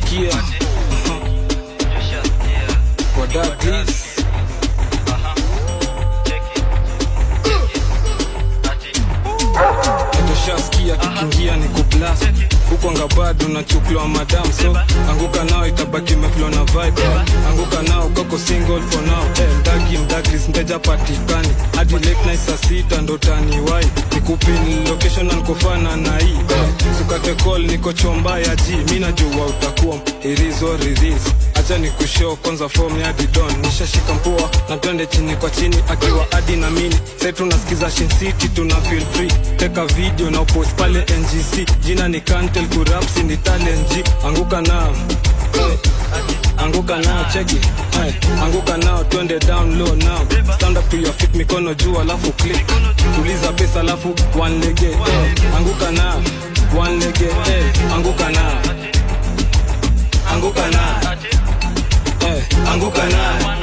tushasikia wadadis tushasikia kikiingia ni kublast huko ngabado na chuklo madam so anguka nao itabaki meflo na vibe anguka nao kako single for now eh, mdagi mdagris mteja patikani hadi late night saa sita ndo taniwai nikupin location ankofana na hii eh, sukate call niko chomba ya ji mi najua utakuwa irizo riris acha ni kushow kwanza form ya didon nishashika mpua na twende chini kwa chini akiwa adi na mini sai tunasikiza Shin City tuna feel free teka video na upost pale ngc jina ni kantel kurapsi ni talent G anguka nao Eh, anguka nao cheki Hey, anguka nao twende down low now stand up to your feet mikono juu alafu click tuliza pesa alafu one lege eh, anguka nao one lege eh, anguka nao anguka nao eh, anguka nao